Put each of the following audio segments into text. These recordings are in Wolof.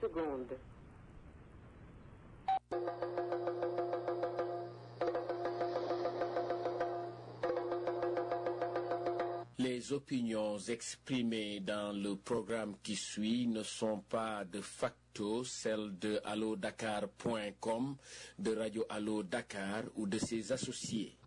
secondes. Les opinions exprimées dans le programme qui suit ne sont pas de facto celles de allodakar.com, de Radio Allo Dakar ou de ses associés.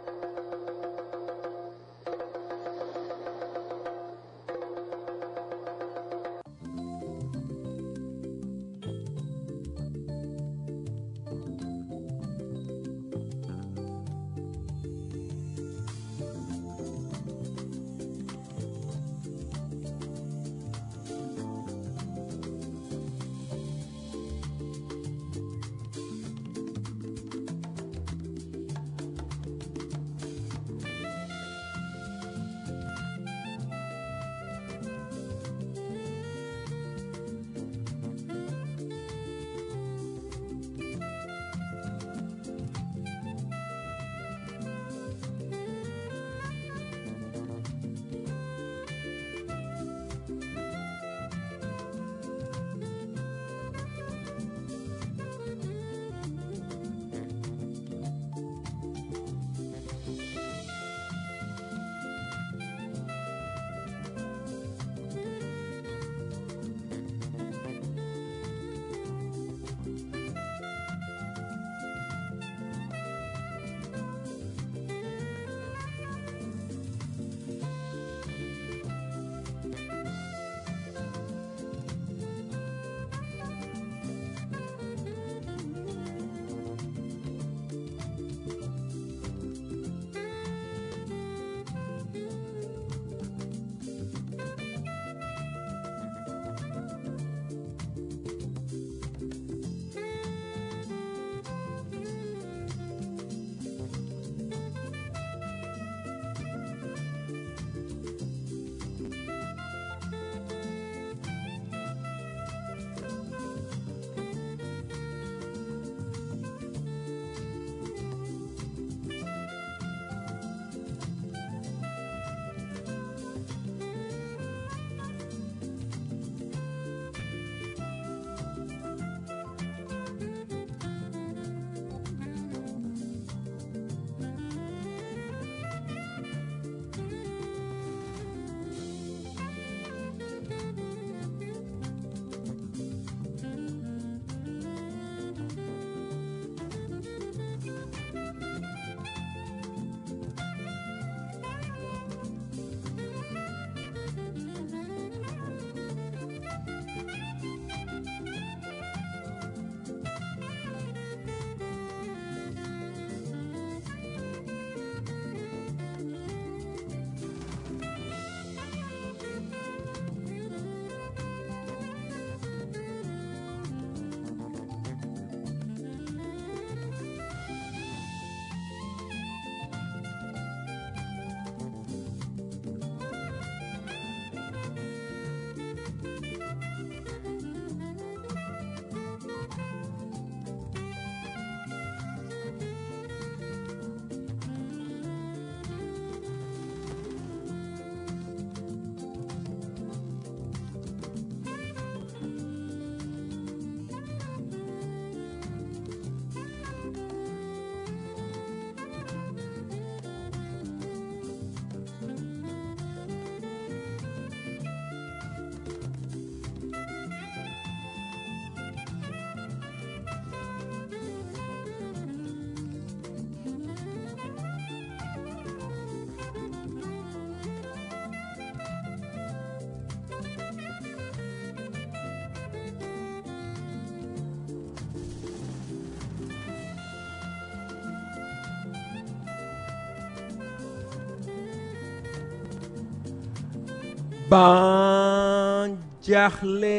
ban jaaxle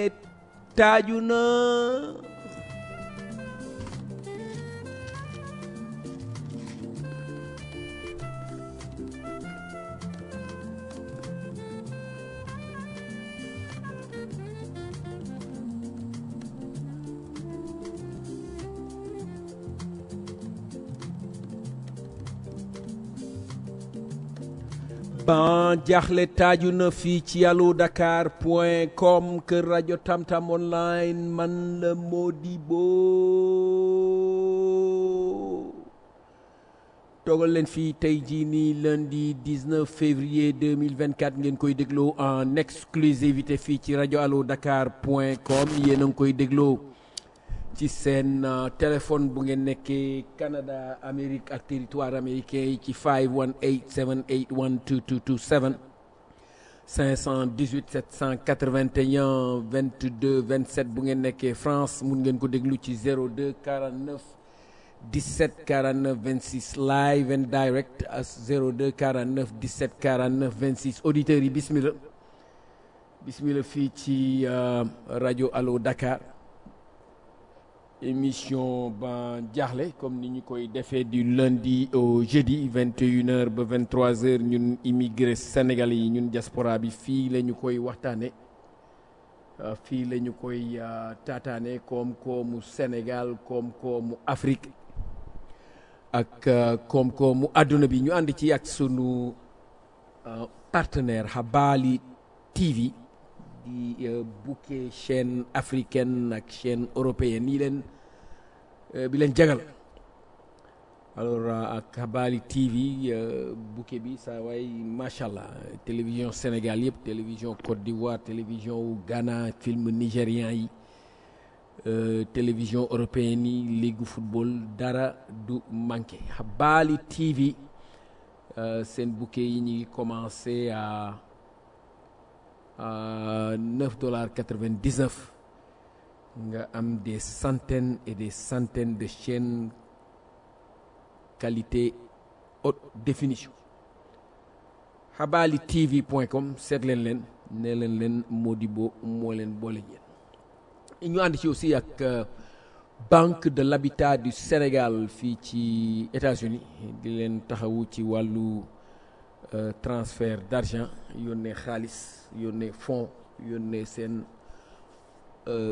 taaju na ban jaaxle taaju na fii ci allo dakar point com kër rajo tamtam online man la Modibo toogal leen fii tey jii nii lundi 19 février 2024 ngeen koy dégloo en exclusivité fii ci rajo allo dakar point com yéen a ngi koy dégloo ci seen téléphone bu ngeen nekkee Canada Amérique ak territoire américain yi ci 518 781 2227 518 781 22 27 bu ngeen nekkee France mun ngeen ko déglu ci 02 49 17 49 26 live and direct as 02 49 17 49 26 auditeurs yi bismillah bismillah fii ci rajo Allo Dakar émission ba jaaxle comme ni ñu koy defee du lundi au jeudi 21h ba 23h ñun immigré sénégalais yi ñun diaspora bi fii la ñu koy waxtaane fii la ñu koy taataane koom-koomu Sénégal koom-koomu Afrique ak koom-koomu àdduna bi ñu ànd ci ak sunu partenaire Habali TV di bouquet chaîne africaine ak chaîne européenne yi leen bi leen jagal alors ak Habali TV bouquet bi saa waay macha allah télévision Sénégal yëpp télévision Côte d'Ivoire télévision wu Ghana film nigérian yi télévision européenne yi ligue football dara du manqué Habali TV seen bouquet yi ñu ngi commencé à neuf dollars quatre-vingt-dix-neuf nga am des centaines et des centaines de chaînes qualité haute définition habali tv point com seet leen leen ne leen leen Modibo moo leen boole ñeen ñu ànd ci aussi ak banque de l'habitat du Sénégal fii ci États-Unis di leen taxawu ci wàllu Euh, transfert d'argent yónnee xaalis yónnee fonds yónnee seen euh,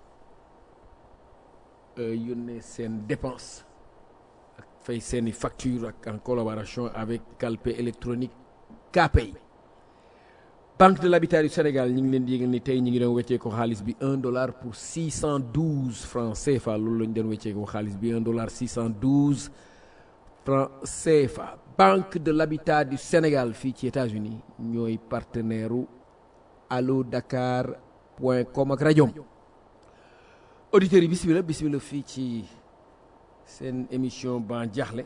euh, yónnee seen dépense ak fay seeni facture ak en collaboration avec Calpe électronique KPay Banque de l'habitat du Sénégal ñu ngi leen di yëgal ni tey ñu ngi doon weccee ko xaalis bi un dollar pour six cent douze francs CFA loolu la ñu doon weccee ko xaalis bi un dollar six cent douze francs CFA Banque de l'habitat du Sénégal fii ci États-Unis ñooy partenaire u allo dakar point com ak rajoom auditeurs yi bismillah bismillah fii ci seen émission ban jaaxle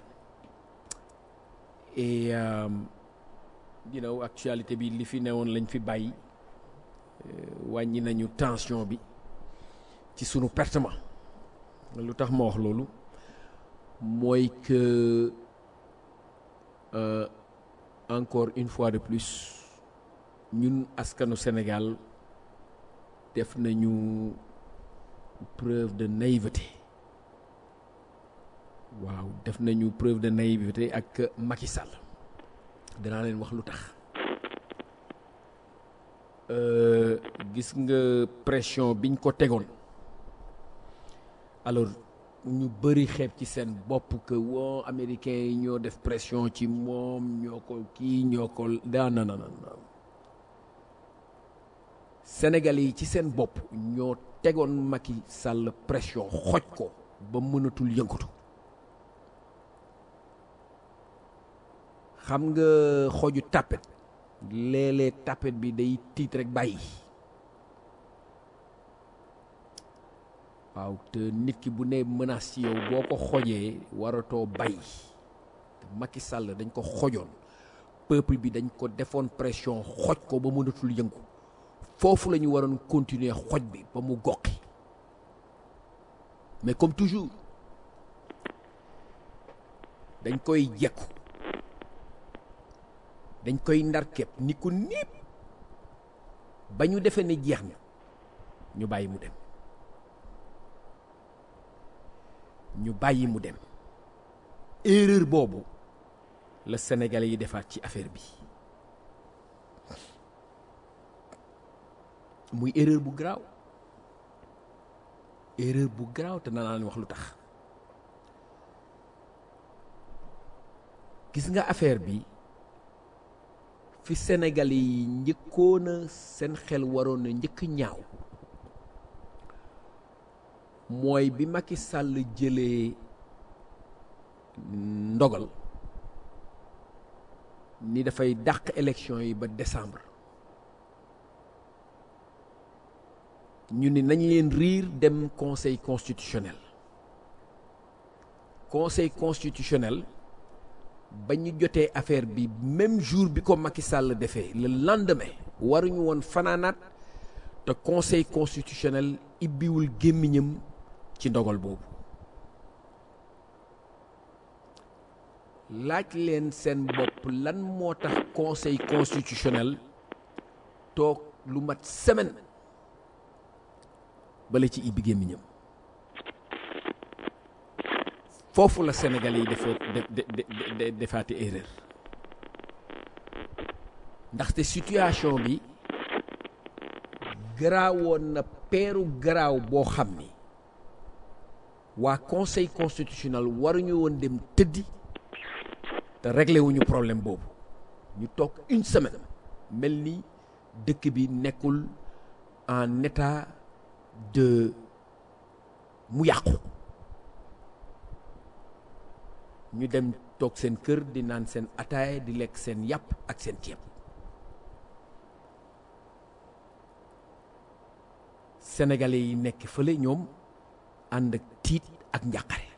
et you know actualité bi li fi newoon lañ fi bàyyi wàññi nañu tension bi ci sunu pertement lu tax ma wax loolu mooy que Euh, encore une fois de plus ñun askanu Sénégal def nañu preuve de naïveté waaw def nañu preuve de naïveté ak Macky Sall danaa leen wax lu tax euh, gis nga pression biñ ko tegoon alors ñu bëri xeeb ci seen bopp que woo américains yi ñoo def pression ci moom ñoo ko kii ñoo ko daa na na na Sénégalais yi ci seen bopp ñoo tegoon Macky Sall pression xoj ko ba mënatul yëngatu xam nga xoju tàppet léeg-léeg tàppet bi day tiit rek bàyyi waaw te nit ki bu ne menace ci yow boo ko xojee waratoo bay Macky Sall dañ ko xojoon peuple bi dañ ko defoon pression xoj ko ba mënatul yëngu foofu la ñu waroon continuer xoj bi ba mu goqi mais comme toujours dañ koy jekku dañ koy ndar képp ni ko niip ba ñu defee ne jeex na ñu bàyyi mu dem ñu bàyyi mu dem erreur boobu la sénégalais yi defaat ci affaire bi muy erreur bu garaaw erreur bu garaaw te naa leen wax lu tax gis nga affaire bi fi Sénégal yi njëkkoon a seen xel waroon na njëkk ñaaw mooy bi Macky Sall jëlee ndogal ni dafay dàq élection yi ba décembre ñu ni nañ leen riir dem conseil constitutionnel conseil constitutionnel ba ñu jotee affaire bi même jour bi ko Macky Sall defee le lendemain waruñu woon fanaanaat te conseil constitutionnel ibbiwul gémmiñam ci ndogal boobu laaj leen seen bopp lan moo tax conseil constitutionnel toog lu mat semaine bala ci ibbi gémmiñam foofu la Sénégalais yi defa de defaati erreur ndaxte situation bi garaawoon na peeru garaaw boo xam ni waa conseil constitutionnel waruñu woon dem tëddi te réglé wuñu problème boobu ñu toog une semaine mel ni dëkk bi nekkul en état de mu yàqu ñu dem toog seen kër di naan seen ataaya di lekk seen yàpp ak seen ceeb sénégalais yi nekk fële ñoom ànd ak tiit ak njàqare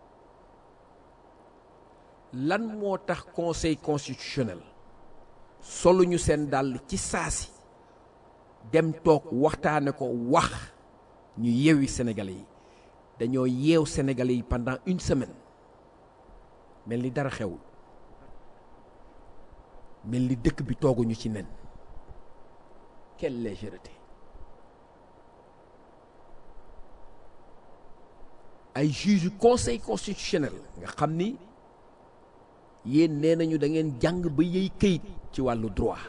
lan moo tax conseil constitutionnel solu ñu seen dàll ci saasi dem toog waxtaane ko wax ñu yeewi sénégalais yi dañoo yeew sénégalais yi pendant une semaine mel ni dara xewul mel ni dëkk bi tooguñu ci nen quelle légèreté ay juge conseil constitutionnel nga xam ni yéen nee nañu da ngeen jàng ba yey këyit ci wàllu droit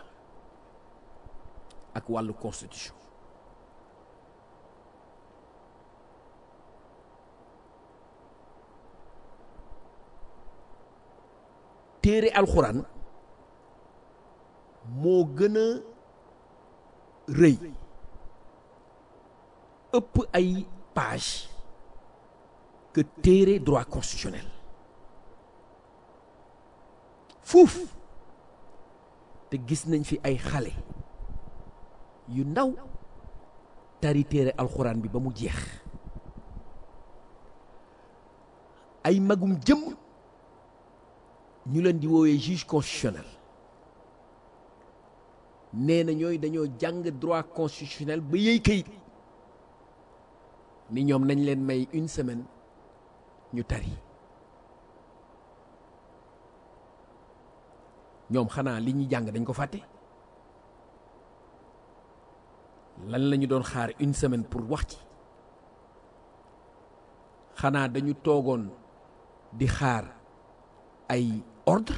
ak wàllu constitution téere alxuraan moo gën a rëy ëpp ay page que téere droit constitutionnel fuuf te gis nañ fi ay xale yu ndaw tari téere alxuraan bi ba mu jeex ay magum jëm ñu leen di woowee juge constitutionnel nee na ñooy dañoo jàng droit constitutionnel ba yëy kayit ni ñoom nañ leen may une semaine ñu tari ñoom xanaa li ñuy jàng dañ ko fàtte lan la ñu doon xaar une semaine pour wax ci xanaa dañu toogoon di xaar ay ordre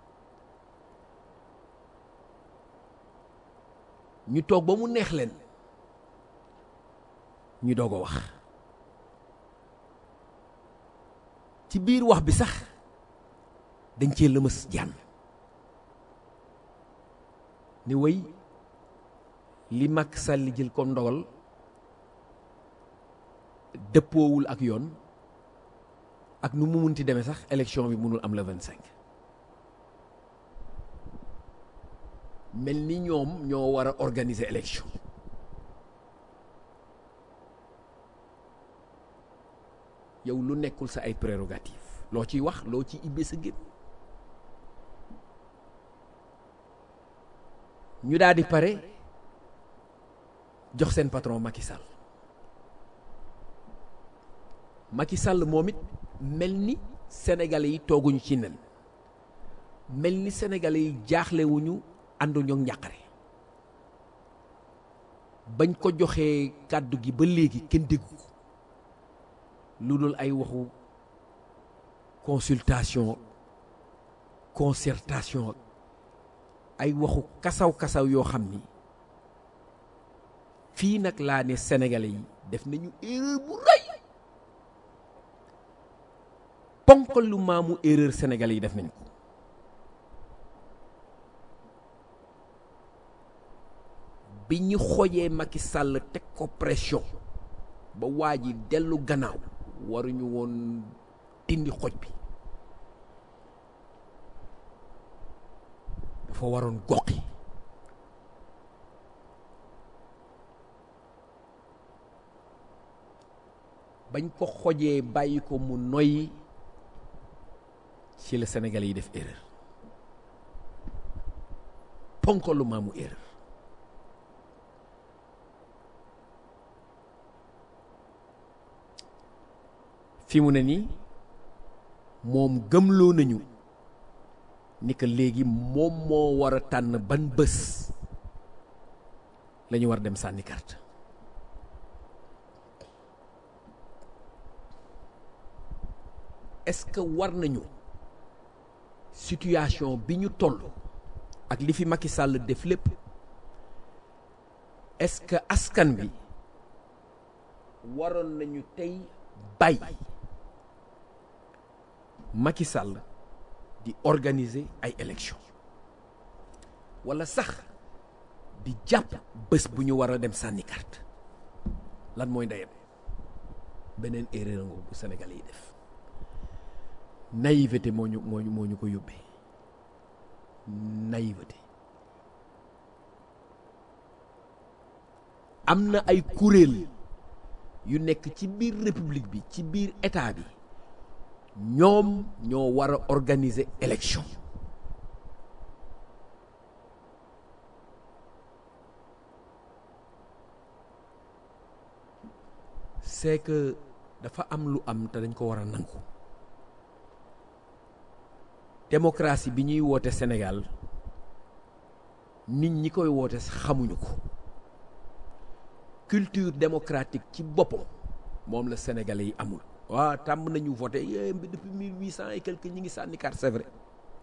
ñu toog ba mu neex leen ñu doog a wax ci biir wax bi sax dañ cee lëmës jànn ni way li Macky Sall jël comme ndogal dëppoowul ak yoon ak nu mu munti demee sax élection bi mënul am le 25 mel ni ñoom ñoo war a organiser élection yow lu nekkul sa ay prérogative loo ciy wax loo ci ibbee sa génn ñu daal di pare jox seen patron Macky Sall Macky Sall moom it mel ni sénégalais yi tooguñu ci nen mel ni sénégalais yi jaaxlewuñu ànduñu ak njàqare bañ ko joxee kàddu gi ba léegi kenn déggu ko lu dul ay waxu consultation concertation ay waxu kasaw-kasaw yoo xam ni fii nag laa ne sénégalais yi def nañu erreur bu rëy ponkal lu maamu erreur sénégalais yi def nañ ko bi ñu xojee Macky Sall teg ko pression ba waa ji dellu gannaaw waruñu woon dindi xoj bi dafa waroon goqi bañ ko xojee bàyyi ko mu noyyi ci la Sénégalais yi def erreur ponkalu maamu erreur fi mu ne nii moom gëmloo nañu ni que léegi moom moo war a tànn ban bés la ñu war dem sànni carte est-ce que war nañu situation bi ñu toll ak li fi Macky Sall def lépp est-ce que askan bi waroon nañu tey bàyyi Macky Sall di organiser ay élections walla sax di jàpp bés bu ñu war a dem sànni carte lan mooy ndeyam beneen erreur nga bu Sénégalais yi def naïveté moo ñu moo ñu moo ñu ko yóbbee naïveté am na ay kuréel yu nekk ci biir république bi ci biir état bi ñoom ñoo war a organiser élection c'est que dafa am lu am te dañ ko war a nangu démocratie bi ñuy woote Sénégal nit ñi koy woote xamuñu ko culture démocratique ci boppam moom la sénégalais yi amul waaw tàmm nañu voté yé depuis mille huit cent et quelque ñi ngi sànni carte c'est vrai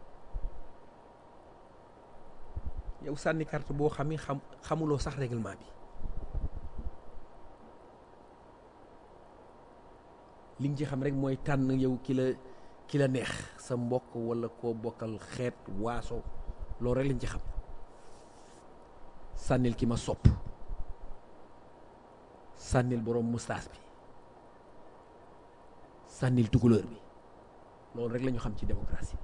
yow sànni carte boo xam ni xam xamuloo sax règlement bi li nga ci xam rek mooy tànn yow ki la ki la neex sa mbokk walla koo bokkal xeet waaso loolu rek lañ ci xam sànnil ki ma sopp sànnil boroom mustaas bi sànnil tukulóor bi loolu rek la ñu xam ci démocratie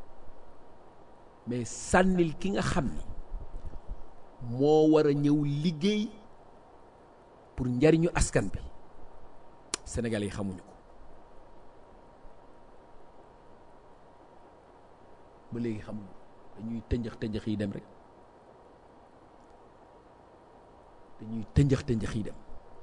mais sànnil ki nga xam ni moo war a ñëw liggéey pour njariñu askan bi Sénégalais yi xamuñu ko ba léegi xamuñu dañuy tënjëx tënjëx yi dem rek dañuy tënjëx tënjëx yi dem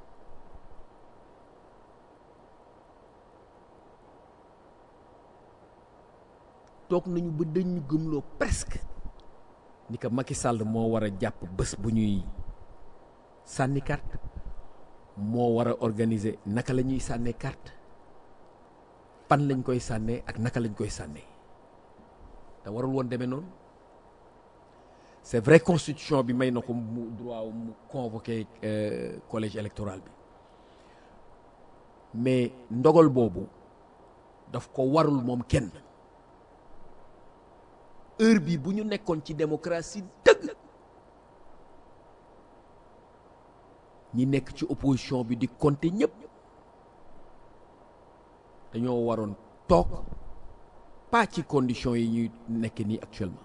toog nañu ba dañu gëmloo presque ni que Macky Sall moo war a jàpp bés bu ñuy sànni carte moo war a organiser naka la ñuy sànnee carte fan lañ koy sànnee ak naka lañ koy sànnee te warul woon demee noonu c'est vrai constitution bi may na ko mu droit mu convoquer collège électoral bi mais ndogal boobu daf ko warul moom kenn heure bi bu ñu nekkoon ci démocratie dëgg ñi nekk ci opposition bi di compter ñëpp dañoo waroon toog pas ci conditions yi ñuy nekk nii actuellement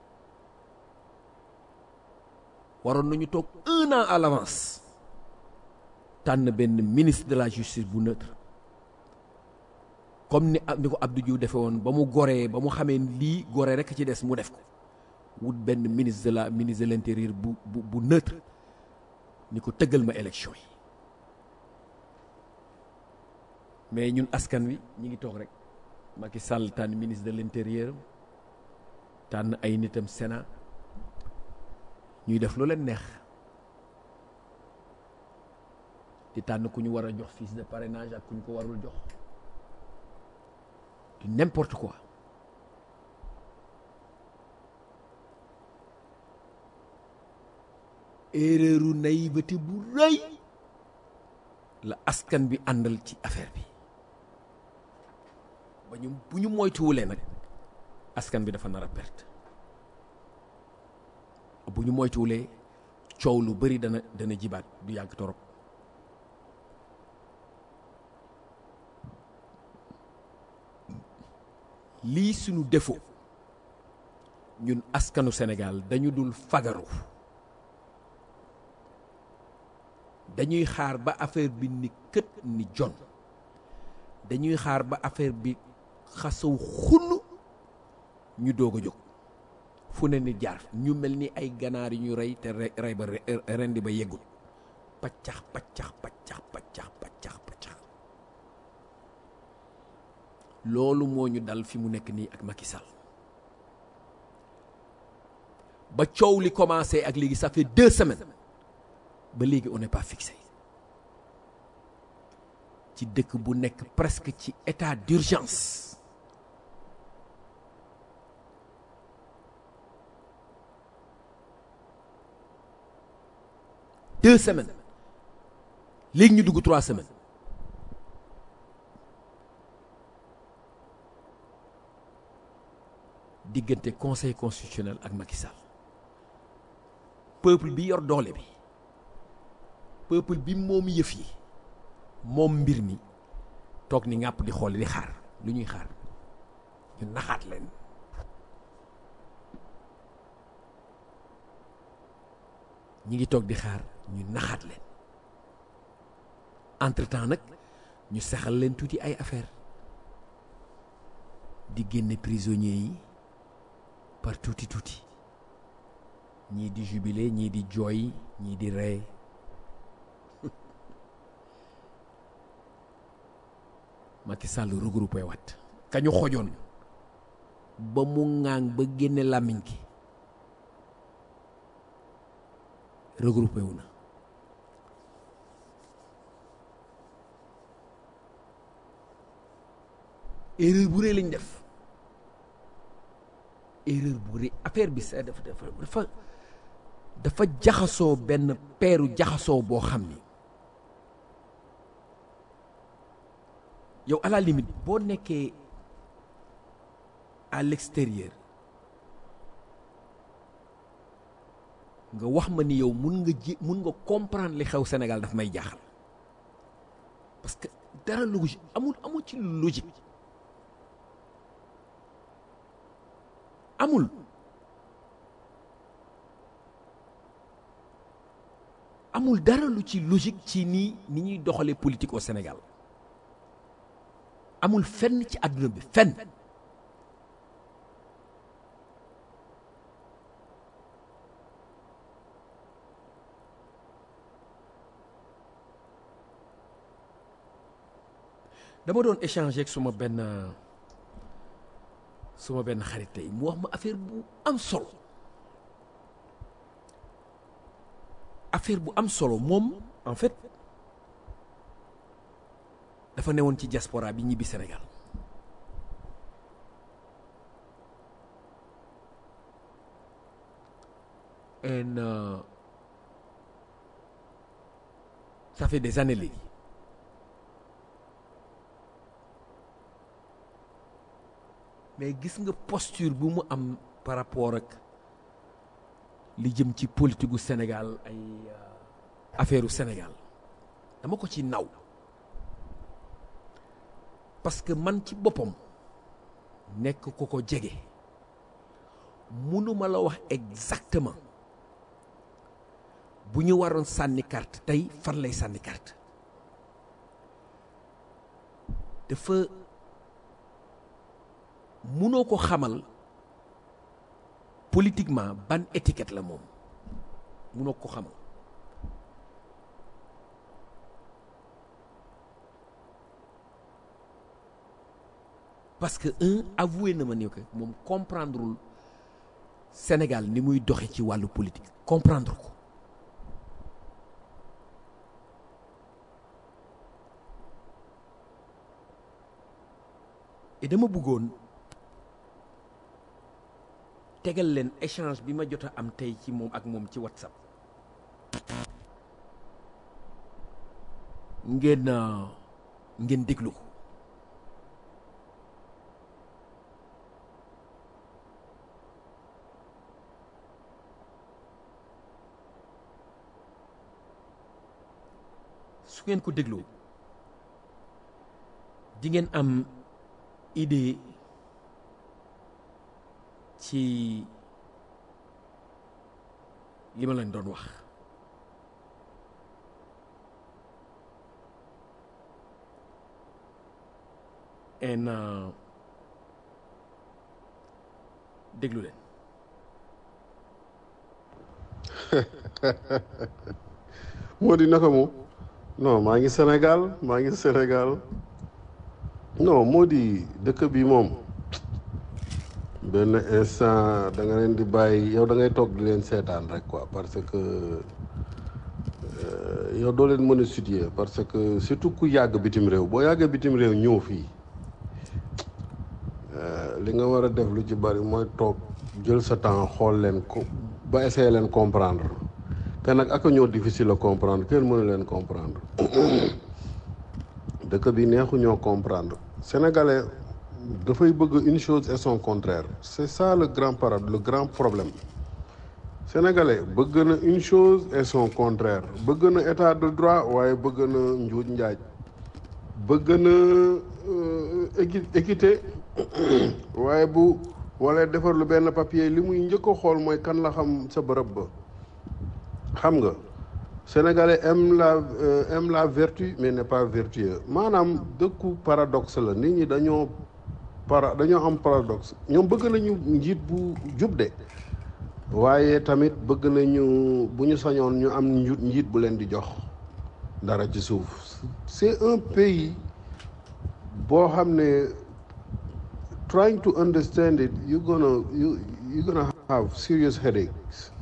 waroon nañu toog un an à l'avance tànn benn ministre de la justice bu neutre comme ni ni ko Abdou Diouf defe woon ba mu goree ba mu xamee lii gore rekk ci des mu def ko wut benn ministre de la ministre de l'intérieur bu bu bu neutre ni ko tëggal ma élection yi mais ñun askan wi ñi ngi toog rek Macky Sall tànn ministre de l'intérieur tànn ay nitam Sénat ñuy def lu leen neex di tànn ku ñu war a jox fiche de parrainage ak ku ñu ko warul jox du n'importe quoi erreuru naïveté bu rëy la askan bi àndal ci affaire bi ba ñu bu ñu moytuwulee nag askan bi dafa nar a perte bu ñu moytuwulee coow lu bari dana dana jibaat du yàgg torop lii sunu défaut ñun askanu Sénégal dañu dul fagaru dañuy xaar ba affaire bi ni kët ni jon dañuy xaar ba affaire bi xasaw xunn ñu doog a jóg fu ne ni jaar ñu mel ni ay ganaar yu ñu rey te rey ba rendi ba yeggul paccax paccax paccax paccax paccax paccax loolu moo ñu dal fi mu nekk nii ak Macky Sall ba coow li commencé ak léegi ça fait deux semaines ba léegi on n'est pas fixé ci dëkk bu nekk presque ci état d'urgence deux semaines léegi ñu dugg trois semaines diggante conseil constitutionnel ak Macky Sall peuple bi yor doole bi peuple bi moom yëf yi moom mbir mi toog ni ngàpp di xool di xaar lu ñuy xaar ñu naxaat leen ñi ngi toog di xaar ñu naxaat leen entre temps nag ñu saxal leen tuuti ay affaire di génne prisonniers yi par tuuti tuuti ñii di jubilé ñii di jooy ñii di ree Macky Sall regroupé wat kañu xojoon ba mu ŋaang ba génne làmmiñ ki regroupé wu na erreur bu rëy lañ def erreur bu rëy affaire bi sa dafa dafa dafa dafa jaxasoo benn peeru jaxasoo boo xam ni yow à la limite boo nekkee à l'extérieur nga wax ma ni yow mun nga ji mun nga comprendre li xew Sénégal daf may jaaxal parce que dara logique amul amul ci logique amul amul dara lu ci logique ci nii ni ñuy doxalee politique au Sénégal amul fenn ci àdduna bi fenn dama doon échanger ak suma benn suma benn xarit tey mu wax ma affaire bu am solo affaire bu am solo moom en fait dafa newoon ci diaspora bi ñibbi Sénégal and uh, ça fait des années léegi mais gis nga posture bu mu am par rapport ak li jëm ci politique gu Sénégal ay affaire u Sénégal dama ko ci naw parce que man ci boppam nekk ko ko jege mënuma la wax exactement bu ñu waroon sànni carte tey fan lay sànni carte dafa mënoo ko xamal politiquement ban étiquette la moom mënoo ko xamal parce que un avoué na ma ni que moom comprendrewul Sénégal ni muy doxe ci wàllu politique comprendre ko et dama bëggoon tegal leen échange bi ma jot a am tey ci moom ak moom ci WhatsApp ngeen ngeen déglu ko su ngeen ko dégloo di ngeen am idée ci li ma leen doon wax en déglu leen moo di naka mu non maa ngi Sénégal maa ngi Sénégal non moo di dëkk bi moom benn instant da nga leen di bàyyi yow da ngay toog di leen seetaan rek quoi parce que yow doo leen mën a situer parce que surtout ku yàgg bitim réew boo yàggee bitim réew ñëw fii li nga war a def lu ci bari mooy toog jël sa temps xool leen ko ba essayer leen comprendre te nag ak ñoo difficile à comprendre kenn mënu leen comprendre dëkk bi neexu ñoo comprendre sénégalais dafay bëgg une chose et son contraire c'est ça le grand parade le grand problème sénégalais bëgg na une chose et son contraire bëgg na état de droit waaye bëgg na njuuj njaaj bëgg na équité waaye bu wala defar lu benn papier li muy njëkk a xool mooy kan la xam sa bërëb ba xam nga sénégalais aime la aime la vertu mais n'est pas vertueux maanaam dëkku paradoxe la nit ñi dañoo para dañoo am paradoxe ñoom bëgg nañu njiit bu jub de waaye tamit bëgg nañu bu ñu sañoon ñu am njiit bu leen di jox dara ci suuf c'est un pays boo xam ne trying to understand it you gonna you you gonna have serious headaches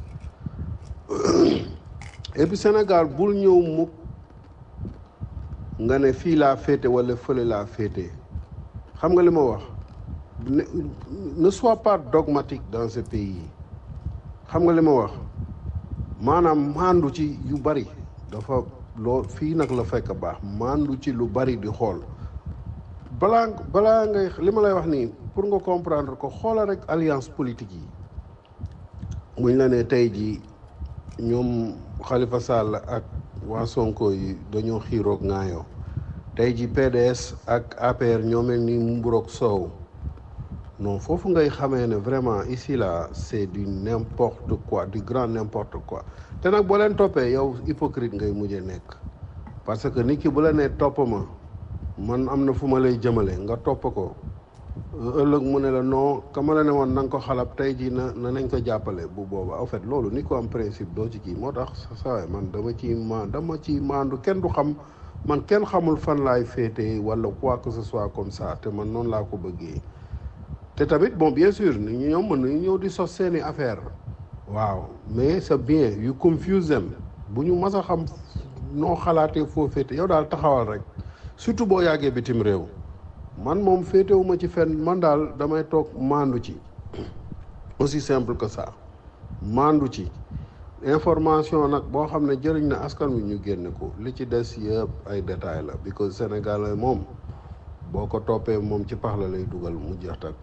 et puis Sénégal bul ñëw mukk nga ne fii laa féete wala fële laa féete xam nga li ma wax ne ne sois pas dogmatique dans ce pays xam nga li ma wax maanaam maandu ci yu bari dafa loo fii nag la fekk baax maandu ci lu bari di xool balaa balaa ngay li ma lay wax nii pour nga comprendre ko xoola rek alliance politique yi muñ la ne tey jii ñoom Khalifa Sall ak waa Sonko yi dañoo xiiroog ŋaayoo tey ji PDS ak APR ñoo mel ni mburoog soow non foofu ngay xamee ne vraiment ici là c'est du n'importe quoi du grand n'importe quoi te nag boo leen toppee yow hypocrite ngay mujjee nekk parce que nit ki bu la nee topp ma man am na fu ma lay jëmale nga topp ko ëllëg mu ne la non ka ma la ne woon na nga ko xalab tey jii na na nañ ko jàppale bu booba en fait loolu ni ko am principe doo ci kii moo tax saa man dama ci ma dama ci maandu kenn du xam man kenn xamul fan laay féete wala quoi que ce soit comme ça te man noonu laa ko bëggee te tamit bon bien sûr nit ñi ñoom mën nañu ñëw di sos seeni affaire waaw mais c'est bien you confuse them bu ñu mas a xam noo xalaatee foo féete yow daal taxawal rek surtout boo yàggee bitim réew man moom féetewuma ci fenn man daal damay toog maandu ci aussi simple que ça maandu ci information nag boo xam ne jëriñ na askan wi ñu génne ko li ci des yëpp ay détails la because Sénégal moom boo ko toppee moom ci pax la lay dugal mu jeex tak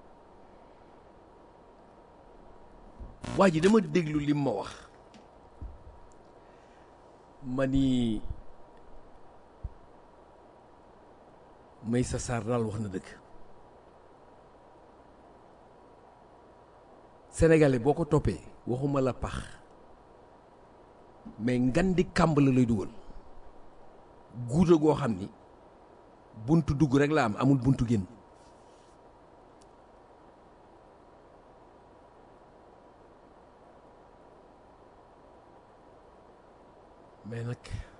waa ji dama déglu lim ma wax ma ni Maysa Sarr daal wax na dëgg sénégalais boo ko toppee waxuma la pax mais ngan di kàmb la lay dugal guuta goo xam ni buntu dugg rek la am amul buntu génn mais nag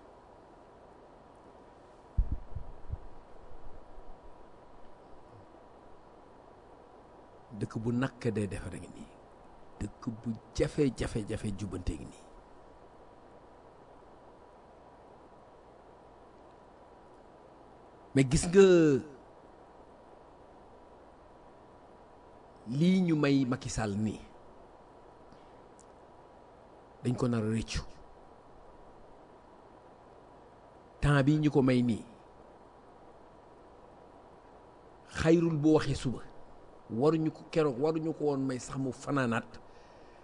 dëkk bu nakk dee defare ngi nii dëkk bu jafe-jafe-jafe jubbante ngi nii mais gis nga lii ñu may Macky Sall nii dañ ko nar a rëccu temps bi ñu ko may nii xayrul bu waxee suba waruñu ko keroog waruñu ko woon may sax mu fanaanaat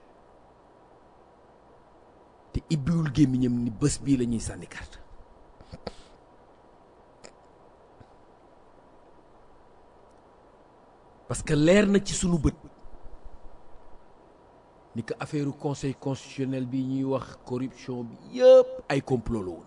te ibbiwul gémmiñam ni bés bii la ñuy sànni carte parce que leer na ci sunu bët ni que affaire conseil constitutionnel bi ñuy wax corruption bi yëpp ay complot la woon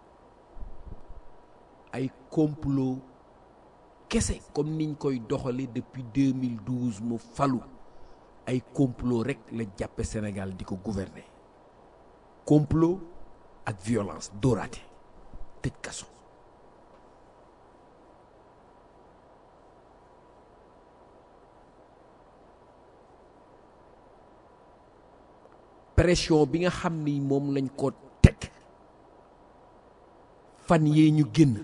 ay complot kese comme niñ koy doxale depuis 2012 mu falu ay complot rek la jàppe Sénégal di ko gouverner complot ak violence dóoraate tëj kaso pression bi nga xam ni moom lañ ko teg fan yee ñu génn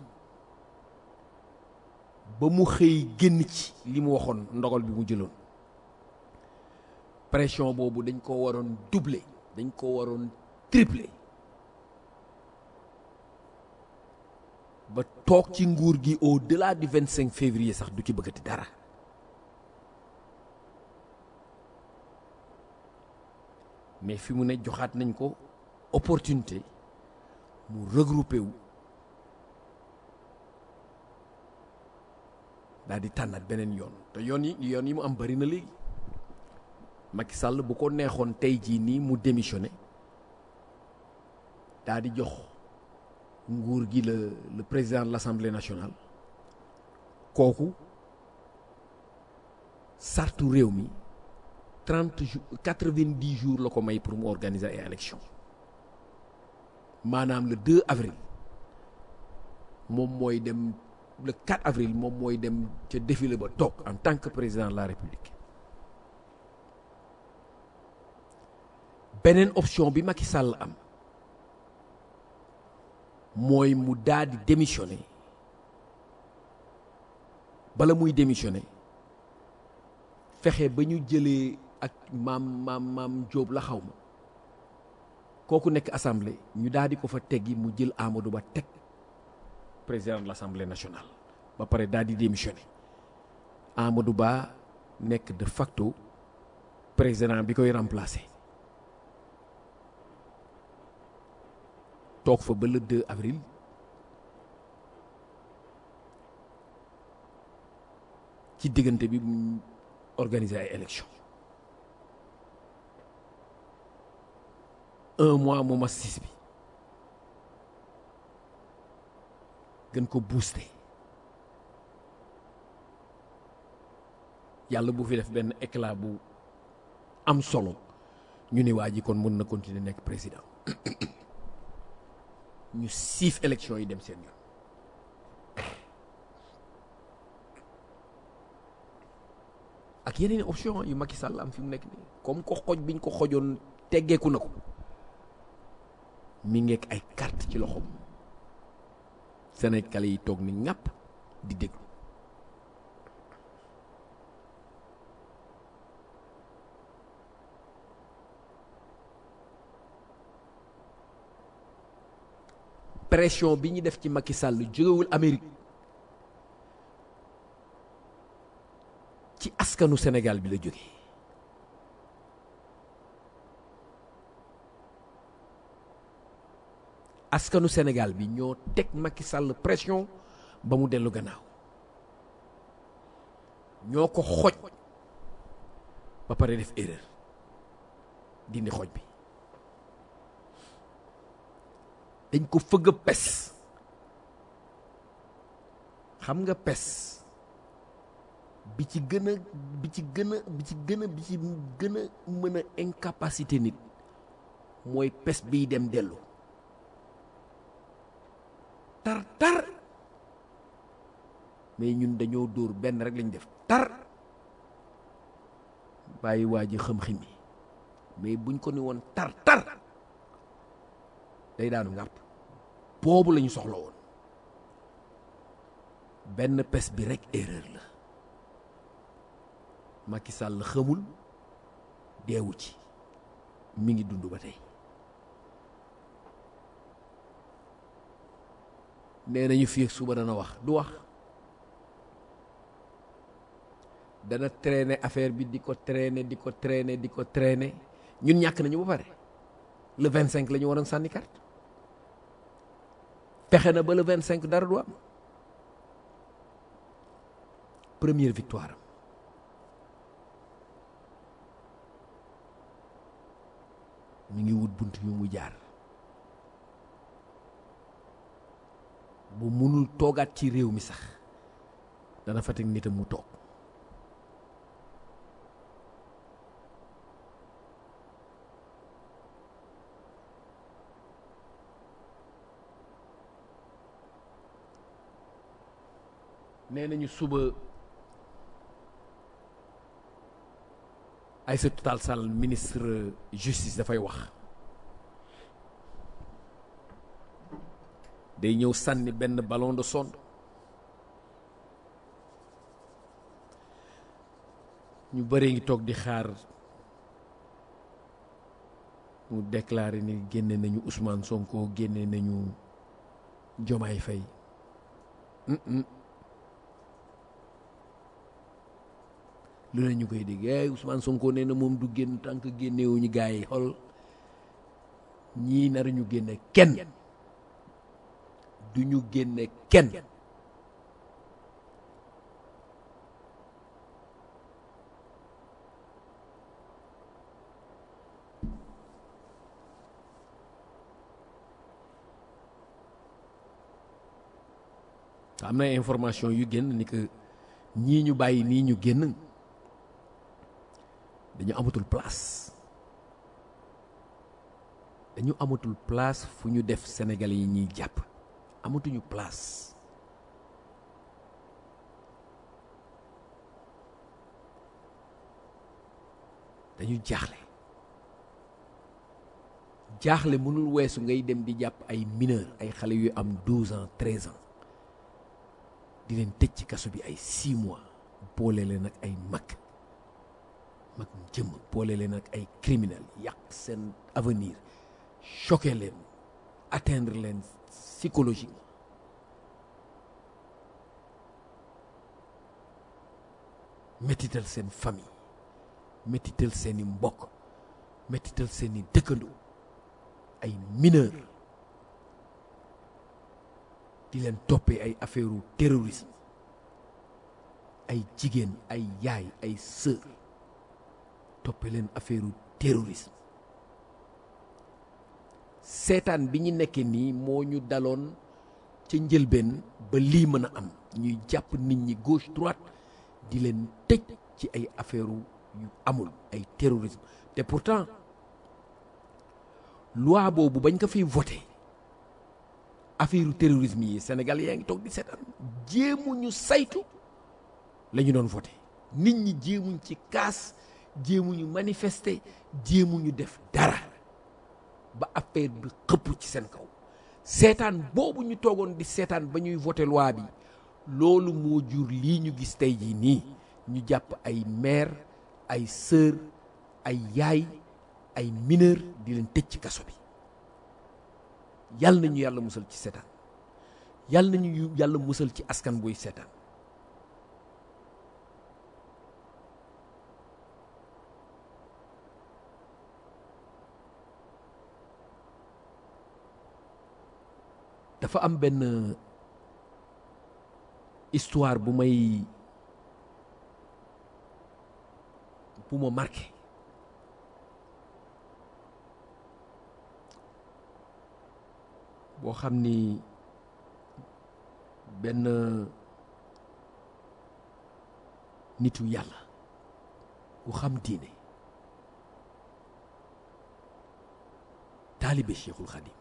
ba mu xëy génn ci li mu waxoon ndogal bi mu jëloon pression boobu dañ ko waroon doubler dañ ko waroon tripler ba toog ci nguur gi au delà du 25 février sax du ci bëggati dara mais fi mu ne joxaat nañ ko opportunité mu regrouper wu daal di tànnaat beneen yoon te yoon yi yoon yi mu am bari na léegi Macky Sall bu ko neexoon tey jii nii mu démissionné daal di jox nguur gi le le président de l'Assemblée nationale kooku sartu réew mi trente jours quatre-vingt-dix jours la ko may pour mu organiser ay élections maanaam le 2 avril moom mooy dem le 4 avril moom mooy dem ca défilé ba toog en tant que président de la république beneen option bi Macky Sall am mooy mu daal di démissionner bala muy démissionner fexe ba ñu jëlee ak maam maam maam Jóob la xaw ma kooku nekk assemblée ñu daal di ko fa teggi mu jël Amadou Ba teg président de l'assemblée nationale ba pare daal di démissionner Amadou Ba nekk de facto président bi koy remplacer toog fa ba le 2 avril ci diggante bi mu organiser ay élections un mois mu mas sis bi gën ko booster yàlla bu fi def benn éclat bu am solo ñu ne waa ji kon mën na continuer nekk président ñu siif élection yi dem seen yoon ak yeneen option yu Macky Sall am fi mu nekk nii comme ko xoj biñ ko xojoon teggeeku na ko mi ngeek ay carte ci loxoom Sénégalais yi toog ni ŋàpp di déglu pression bi ñu def ci Macky Sall jógewul Amérique ci askanu Sénégal bi la jóge askanu Sénégal bi ñoo teg Macky Sall pression ba mu dellu gannaaw ñoo ko xoj ba pare def erreur dindi xoj bi dañ ko fëgg a pes xam nga pes bi ci gën a bi ci gën a bi ci gën a bi ci gën a mën a incapacité nit mooy pes biy dem dellu tar tar mais ñun dañoo dóor benn rek lañ def tar bàyyi waa ji xam-xam yi mais buñ ko ni woon tar tar day daanu ngàpp boobu la ñu soxla woon benn pes bi rek erreur la Macky Sall xamul deewu ci mi ngi dund ba tey nee nañu fii ak suba dana wax du wax dana traîner affaire bi di ko traîner di ko traîner di ko traîner ñun ñàkk nañu ba pare le 25 la ñu waroon sànni carte fexe na ba le vingt cinq dara du am première victoire am mi ngi wut bunt yu mu jaar bu munul toogaat ci réew mi sax dana fa teg nitam mu toog nee nañu suba Aïssata Tall Sall ministre justice dafay wax day ñëw sànni benn ballon de sonde ñu bëree ngi toog di xaar mu déclaré ni génne nañu Ousmane Sonko génne nañu Diomaye Faye lu ne ñu koy dégg ay Ousmane Sonko nee na moom du génn tant que génnewuñu gars yi xool ñii nar ñu génne kenn du ñu génne kenn am na information yu génn ni que ñii ñu bàyyi nii ñu génn dañu amatul place dañu amatul place fu ñu def Sénégalais yi ñuy jàpp amatuñu place dañu jaaxle jaaxle mënul weesu ngay dem di jàpp ay mineur ay xale yu am 12 ans 13 ans di leen tëj ci kaso bi ay 6 mois boole leen ak ay mag mag jëm boole leen ak ay criminel yàq seen avenir choqué leen atteindre leen psychologiquement métital seen famille métital seeni mbokk métital seeni dëkkandoo ay mineur di leen toppee ay affaire terrorisme ay jigéen ay yaay ay sœur toppee leen affaire terrorisme seetaan bi ñu nekkee nii moo ñu daloon ca njëlbeen ba lii mën a am ñuy jàpp nit ñi gauche droite di leen tëj ci ay affaire yu amul ay terrorisme te pourtant loi boobu bañ ko fiy voté affaire terrorisme yi Sénégal yaa ngi toog di seetaan jéemuñu saytu la ñu doon voté nit ñi jéemuñ ci kaas jéemuñu manifester jéemuñu def dara ba affaire bi xëpp ci seen kaw seetaan boobu ñu toogoon di seetaan ba ñuy voté loi bi loolu moo jur lii ñu gis tey jii nii ñu jàpp ay mère ay sœur ay yaay ay mineur di leen tëj ci kaso bi yàlla nañu yàlla musal ci seetaan yàlla nañu yàlla musal ci askan buy seetaan dafa am benn histoire bu may bu ma marqué boo xam ni benn nitu yàlla ku xam diine taalibe Cheikhul Khadim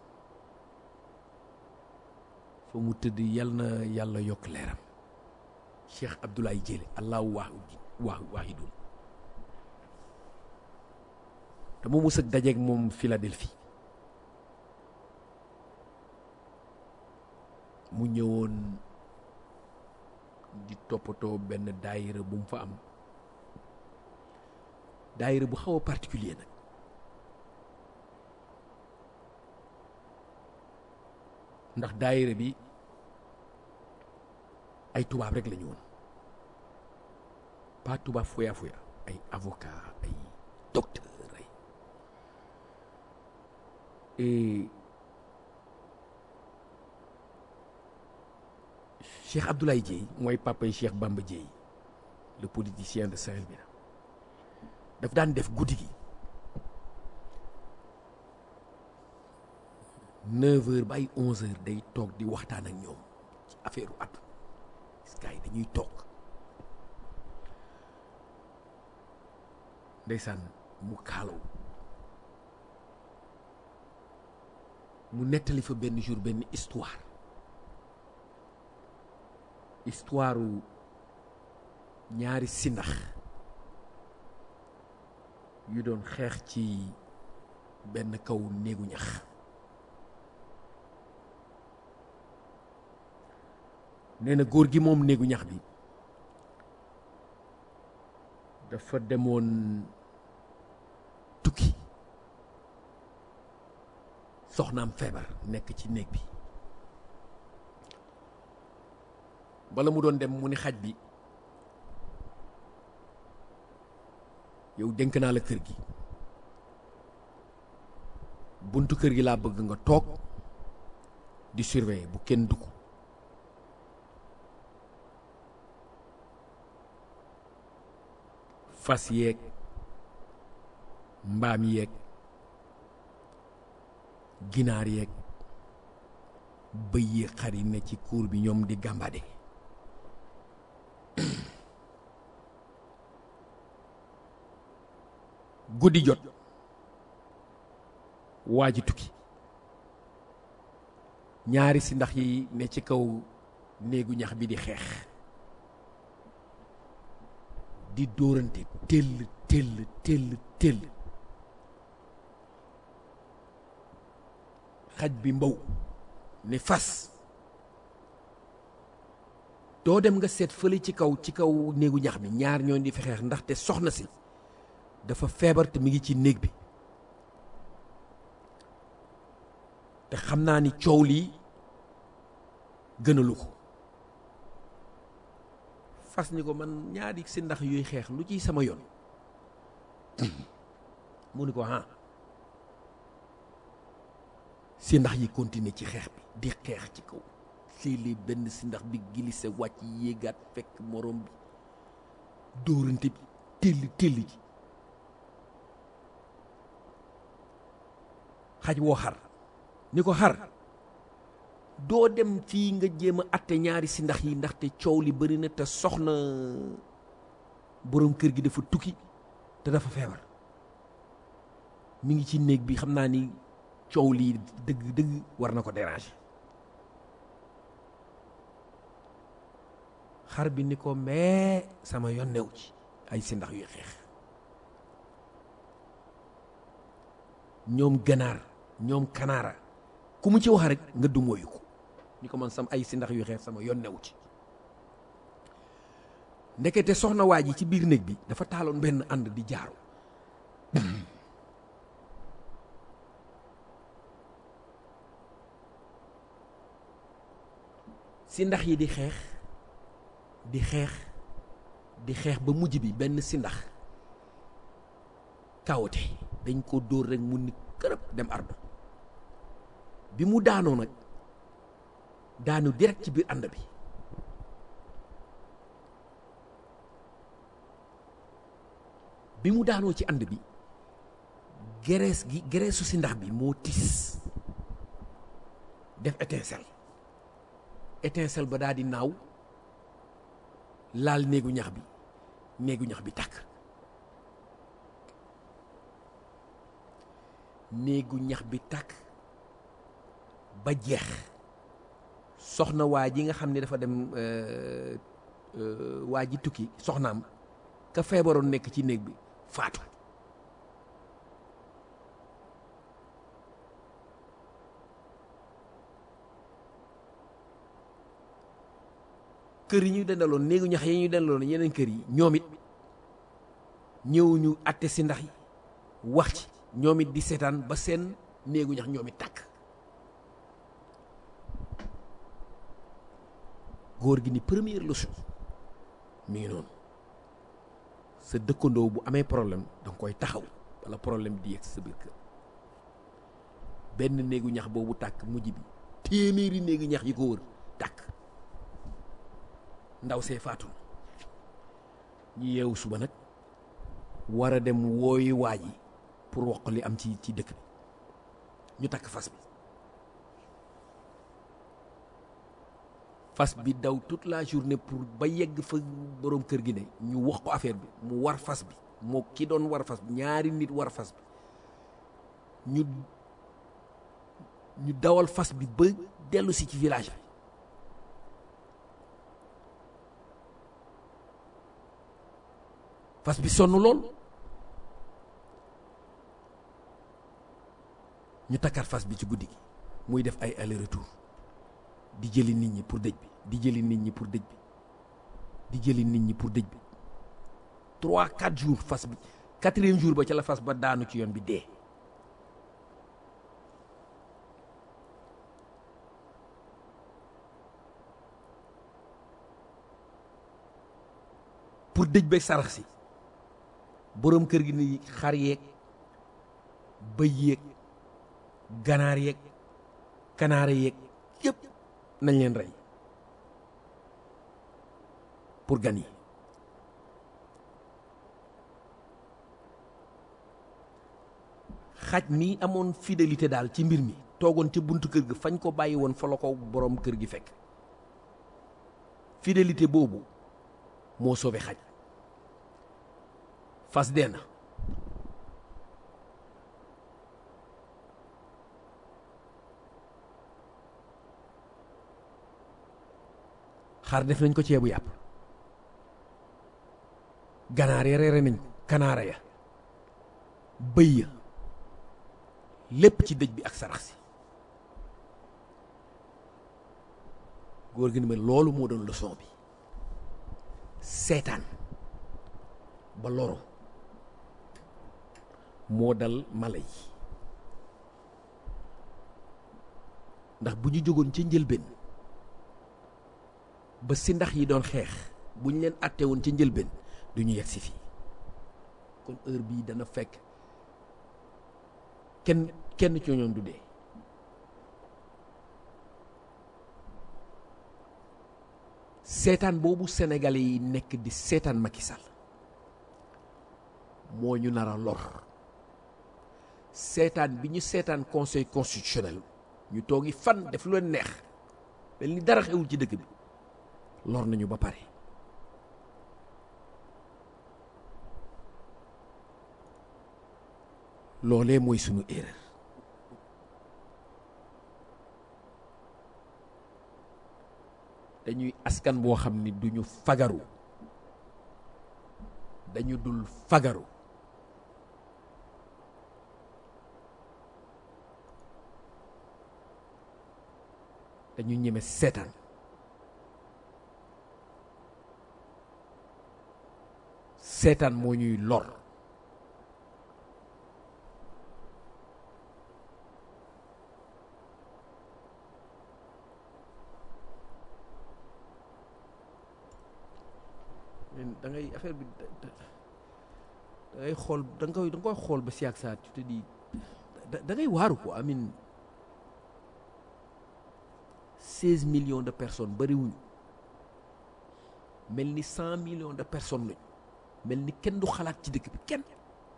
fa mu tëdd yal na yàlla yokk leeram Cheikh Abdoulaye Dièle allahu waahidun waa waahidun dama mës a dajeeg moom Philadelphie mu ñëwoon di toppatoo benn daayira bu mu fa am daayira bu xaw a particulier nag ndax daayira bi ay tubaab rek la ñu woon pas tubaab fuya fuya ay avocat ay docteur ay et Cheikh Abdoulaye Dieye mooy papay Cheikh Bamba Dieye le politicien de Saint-Louis daf daan def guddi gi neuf heures ba ay onze heures day toog di waxtaan ak ñoom ci affaire u àdduna gars yi dañuy toog ndeysaan mu kaalaw mu nettali fa benn jour benn histoire histoire u ñaari sindax yu doon xeex ci benn kaw néegu ñax nee na góor gi moom néegu ñax bi dafa demoon tukki soxnaam feebar nekk ci néeg bi bala mu doon dem mu ni xaj bi yow dénk naa la kër gi buntu kër gi laa bëgg nga toog di surveiller bu kenn dugg fas yeeg mbaam yeeg ginaar yeeg bëy yeeg xar yi ne ci kuur bi ñoom di gàmbade guddi jot waa ji tukki ñaari si ndax yi ne ci kaw néegu ñax bi di xeex di dóorante tëll tëll tëll tëll xaj bi mbaw ne fas doo dem nga seet fële ci kaw ci kaw néegu ñax bi ñaar ñoo di fi xeex ndaxte soxna si dafa feebar te mi ngi ci néeg bi te xam naa ni coow lii gënalu ko fas ni ko man ñaari si ndax yuy xeex lu ciy sama yoon mu ni ko ah si ndax yi continuer ci xeex bi di xeex ci kaw léeg-léeg benn si ndax bi glissé wàcc yéegaat fekk morom bi dóorante bi téll téll ji xaj woo xar ni ko xar doo dem fii nga jéem a atte ñaari si ndax yi ndaxte coow li bari na te soxna boroom kër gi dafa tukki te dafa feebar mi ngi ci néeg bi xam naa ni coow lii dëgg dëgg war na ko déranger xar bi ni ko mais sama yoon new ci ay si ndax yuy xeex ñoom ganaar ñoom kanaara ku mu ci wax rek nga dumóoyu ko ni ko man sam ay si ndax yu xeex sama yoon newu ci ndekete soxna waa ji ci biir néeg bi dafa taaloon benn ànd di jaaru si ndax yi di xeex di xeex di xeex ba mujj bi benn si ndax kawote dañ ko dóor rek mu ni kërëb dem ardo bi mu daanoo nag daanu direct ci biir ànd bi bi mu daanoo ci ànd bi gerees gi gereesu si ndax bi moo tis def étincelle étincelle ba daal di naaw laal néegu ñax bi néegu ñax bi tàkk néegu ñax bi tàkk ba jeex soxna waa ji nga xam ne dafa dem waa ji tukki soxnaam ka feebaroon nekk ci néeg bi faatu kër yi ñu dendaloon néegu ñax yi ñu dendaloon yeneen kër yi ñoom it ñëw ñu atte si ndax yi wax ci ñoom it di seetaan ba seen néegu ñax ñoom it tàkk góor gi ni première leçon mi ngi noonu sa dëkkandoo bu amee problème da nga koy taxaw wala problème di yegg sa biir kër benn néegu ñax boobu tàkk mujj bi téeméeri néegu ñax yi ko wër tàkk ndaw see faatu ñu yeewu suba nag war a dem wooyi waa ji pour wax ko li am ci ci dëkk bi ñu takk fas bi fas bi daw toute la journée pour ba yegg fa boroom kër gi ne ñu wax ko affaire bi mu war fas bi moo ki doon war fas bi ñaari nit war fas bi ñu ñu dawal fas bi ba dellu si ci village bi fas bi sonn lool ñu takkaat fas bi ci guddi gi muy def ay aller retour di jëli nit ñi pour dëj bi di jëli nit ñi pour dëj bi di jëli nit ñi pour dëj bi trois quatre jours fas bi quatrième jour ba ca la fas ba daanu ci yoon bi dee pour dëj beeg sarax si boroom kër gi ni xar yeeg bëy yeeg ganaar yeeg kanaara yeeg yëpp nañ leen rey pour gan yi xaj mi amoon fidélité daal ci mbir mi toogoon ca buntu kër gi fañ ko bàyyi woon fa la ko boroom kër gi fekk fidélité boobu moo sauvé xaj fas dee na xar def nañ ko ceebu yàpp ganaar ya reere nañ ko kanaara ya bëy ya lépp ci dëj bi ak sarax si góor gi ni ma loolu moo doon leçon bi seetaan ba loro moo dal mala yi ndax bu ñu jógoon ca njëlbeen ba si ndax yi doon xeex bu ñu leen àtte woon ca njëlbeen du ñu yegg si fii kon heure bii dana fekk kenn kenn ci ñoom du dee seetaan boobu sénégalais yi nekk di seetaan Macky Sall moo ñu nar a lor seetaan bi ñu seetaan conseil constitutionnel ñu toogi fan def lu leen neex mel ni dara xewul ci dëkk bi lor nañu ba pare loolee mooy sunu erreur dañuy askan boo xam ni duñu fagaru dañu dul fagaru dañu ñeme seetaan seetaan moo ñuy lor da ngay affaire bi da ngay xool da nga koy da nga koy xool ba si ak saa tu te dis da ngay waaru ko amin seize millions de personnes bariwuñu mel ni cent millions de personnes lañu mel ni kenn du xalaat ci dëkk bi kenn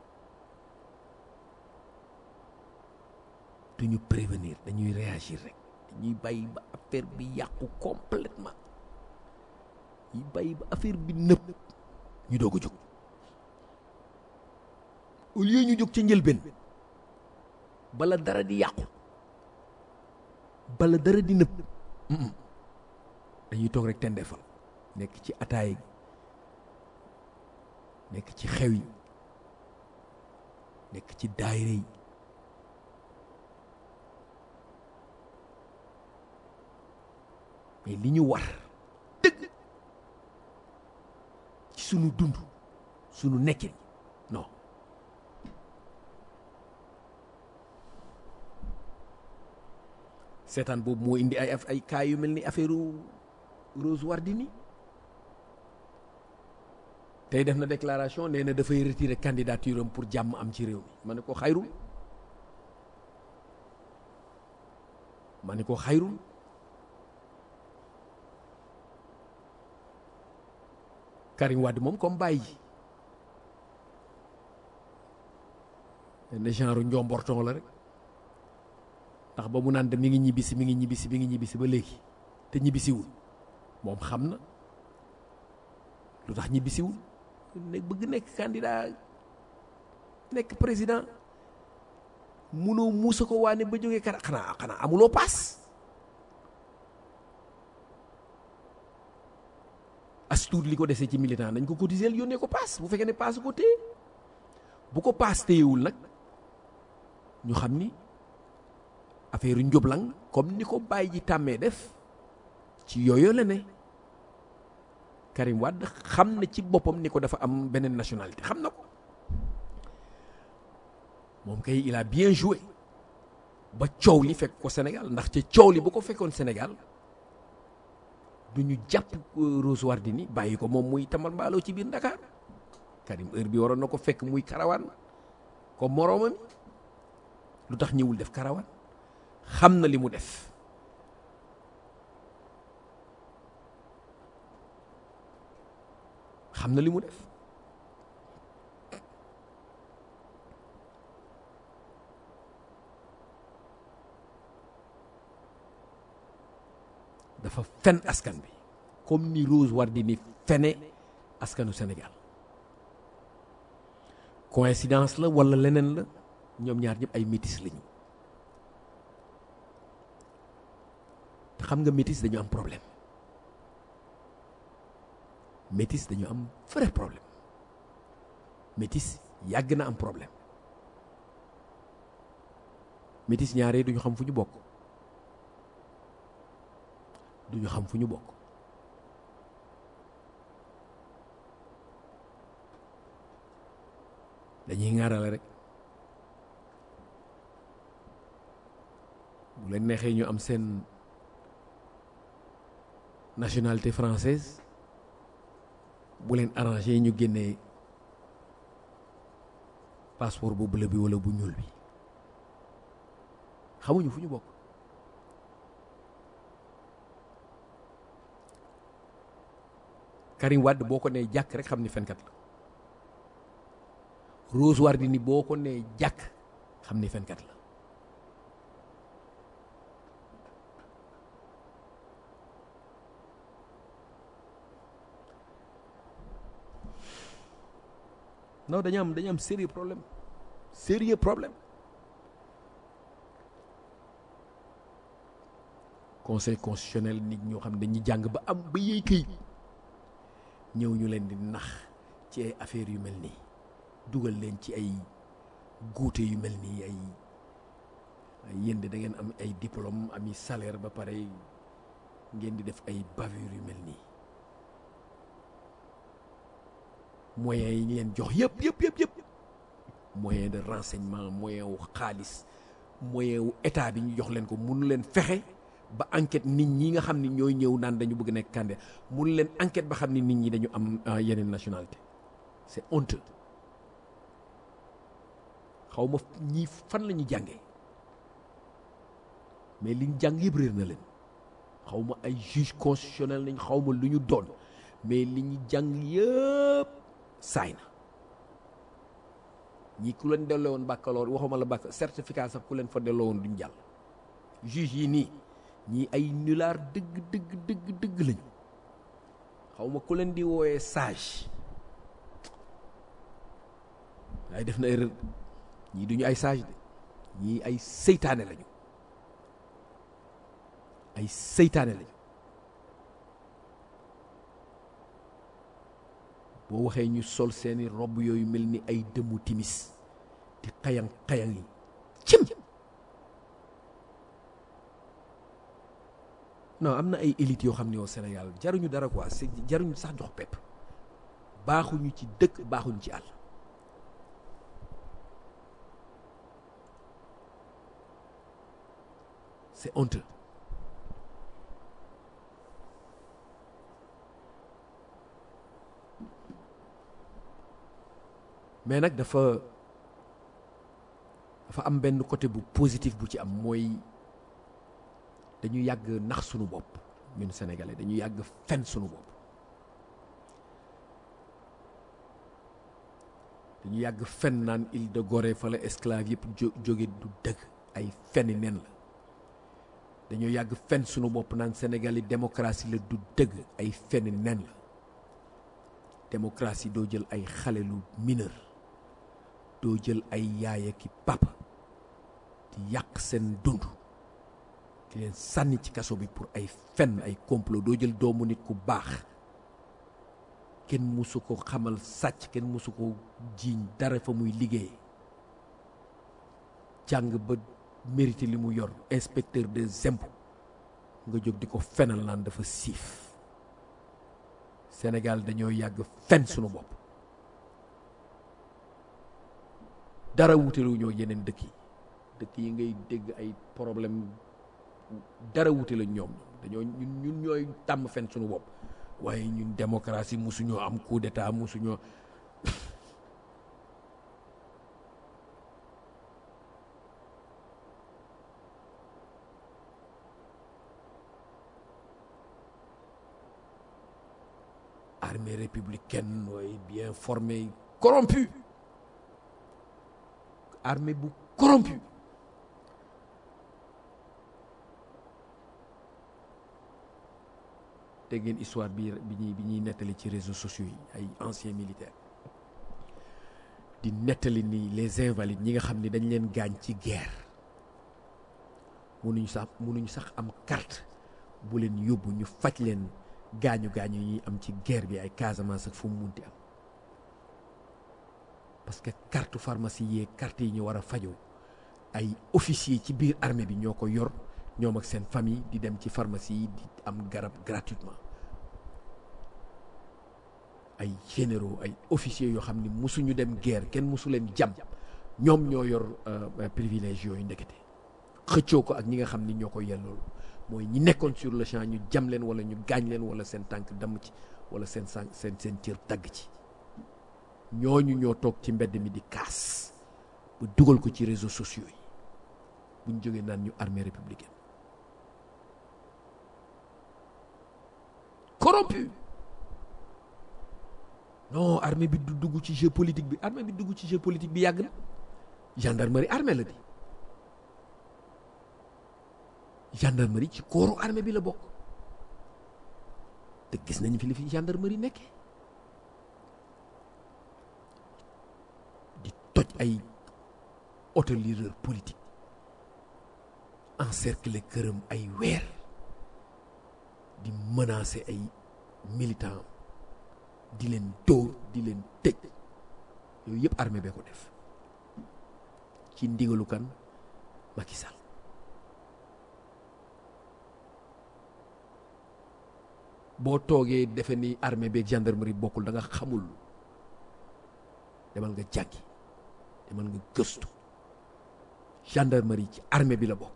duñu prévenir dañuy réagir rek dañuy bàyyi ba affaire bi yàqu complètement yi bàyyi ba affaire bi nëpp ñu doog a jóg au lieu ñu jóg ca njëlbeen bala dara di yàqu bala dara di nëpp dañuy toog rek tendeefal nekk ci ataay nekk ci xew yi nekk ci daayira yi mais li ñu war dëgg ci sunu dund sunu nekkin non seetaan boobu moo indi ay ay cas yu mel ni affaire Rose Wardini tey def na déclaration nee na dafay retirer candidature am pour jàmm am ci réew mi ma ne ko xayrul ma ne ko xayrul Karim Wade moom comme bàyyi ji benn genre njomborton la rek ndax ba mu naan de mi ngi ñibbisi mi ngi ñibbisi mi ngi ñibbisi ba léegi te ñibbisiwul moom xam na lu tax ñibbisiwul ne bëgg nekk candidat nekk président munoo muusa ko waane ba jógee kara xanaa xanaa amuloo paas as tuut li ko desee ci militant nañ ko cotiser yónnee ko paas bu fekkee ne paas ko téye bu ko paas téyewul nag ñu xam ni affaire njublang comme ni ko bàyyi ji tàmmee def ci yooyu la ne Karim Wade xam na ci boppam ni ko dafa am beneen nationalité xam na ko moom kay il a bien joué ba coow li fekk ko Sénégal ndax ca coow li bu ko fekkoon Sénégal du ñu jàpp Rose Wardini bàyyi ko moom muy tamal mbaaloo ci biir Dakar Karim heure bi waroon na ko fekk muy karawaan comme moroomam lu tax ñëwul def karawaan xam na li mu def xam na li mu def dafa fen askan bi comme ni Rose Wardini fene askanu Sénégal coïncidence la walla leneen la ñoom ñaar ñëpp ay métis lañu te xam nga métis dañu am problème métis dañu am vrai problème métis yàgg na am problème métis ñaare duñu xam fu ñu bokk duñu xam fu ñu bokk dañuy ŋaarale rek bu leen neexee ñu am seen nationalité française bu leen arrangé ñu génnee passeport bu bleu bi walla bu ñuul bi xamuñu fu ñu bokk Karim Wade boo ko nee jàkk rek xam ni fenkat la Rose Wardini boo ko nee jàkk xam ni fenkat la non dañu am dañu am sérieux problème sérieux problème conseil constitutionnel nit ñoo xam ne dañuy jàng ba am ba yéey këy ñëw ñu leen di nax ci ay affaires yu mel nii dugal leen ci ay guute yu mel nii ay ay yéen de da ngeen am ay diplôme ami salaire ba pare ngeen di def ay bavure yu mel nii moyens yi ñu leen jox yëpp yëpp yëpp yëpp moyen de renseignement moyen wu xaalis moyen wu état bi ñu jox leen ko mënu leen fexe ba enquête nit ñi nga xam ni ñooy ñëw naan dañu bëgg nekk candidat mënu leen enquête ba xam ni nit ñi dañu am yeneen nationalité c'est honteux xaw ma ñii fan la ñu jàngee mais liñ jàng yëpp réer na leen xaw ma ay juge constitutionnel nañ xaw ma lu ñu doon mais li ñu jàng yëpp saay na ñii ku leen delloo woon baccalauréat waxuma la bac certificat sax ku leen fa delloo woon duñ jàll juge yi nii ñii ay nulaar dëgg dëgg dëgg dëgg lañu xaw ma ku leen di wooyee sage waaye def na erreur ñii duñu ay sage de ñii ay seytaane lañu ay seytaane lañu boo waxee ñu sol seeni robb yooyu mel ni ay dëmmu timis di xayang xayang yi cim non am na ay élites yoo xam ne au Sénégal jaruñu dara quoi c'est jaruñu sax jox pepp baaxuñu ci dëkk baaxuñu ci àll c'est honteux mais nag dafa dafa am benn côté bu positif bu ci am mooy dañu yàgg nax sunu bopp ñun sénégalais dañu yàgg fen sunu bopp dañu yàgg fen naan île de Gorée fa la esclave yëpp jo jóge du dëgg ay feni nen la dañoo yàgg fen sunu bopp naan Sénégal yi démocratie la du dëgg ay feni nen la démocratie doo jël ay xale lu mineur doo jël ay yaaya ki papa di yàq seen dund di leen sànni ci kaso bi pour ay fen ay complot doo jël doomu nit ku baax kenn musu ko xamal sàcc kenn musu ko jiiñ dara fa muy liggéey jàng ba mérité li mu yor inspecteur des impôts nga jóg di ko fenal naan dafa siif Sénégal dañoo yàgg fen sunu bopp dara wutelu ñoo yeneen dëkk yi dëkk yi ngay dégg ay problème dara wute la ñoom dañoo ñun ñun ñooy tàmm fen sunu bopp waaye ñun démocratie musuñoo am coup d'état musuñoo armée républicaine waaye bien formée corrompue armée bu corrompue dégg ngeen histoire bi bi ñuy bi ñuy nettali ci réseaux sociaux yi ay anciens militaires di nettali ni les invalides ñi nga xam ni dañ leen gaañ ci guerre mënuñu sax mënuñu sax am carte bu leen yóbbu ñu faj leen gaañu gaañu yi ñuy am ci guerre bi ay Casamance ak fu mu munti am parce que carte pharmacie yee carte yi ñu war a fajoo ay officier ci biir armée bi ñoo ko yor ñoom ak seen famille di dem ci pharmacie yi di am garab gratuitement ay généraux ay officiers yoo xam ni musuñu dem guerre kenn musu leen jam ñoom ñoo yor privilège yooyu ndekete xëccoo ko ak ñi nga xam ni ñoo ko yellool mooy ñi nekkoon sur le champ ñu jam leen wala ñu gaañ leen wala seen tànk damm ci wala seen sàn seen seen cër tagg ci ñooñu ñoo toog ci mbedd mi di kaas ba dugal ko ci réseaux sociaux yi buñ jógee naan ñu armée républicaine corrompu non armée bi du dugg ci jeu politique bi armée bi dugg ci jeu politique bi yàgg na gendarmerie armée la di gendarmerie ci kooru armée bi la bokk te gis nañ fi li fi gendarmerie nekkee di toj ay autolireur politique encercler këram ay weer di menacer ay militants di leen dóor di leen tëj yooyu yëpp armée bee ko def ci ndigalu kan Macky Sall boo toogee defe ni armée beeg gendarmerie bokkul da nga xamul demal nga jàngi demal nga gëstu gendarmerie ci armée bi la bokk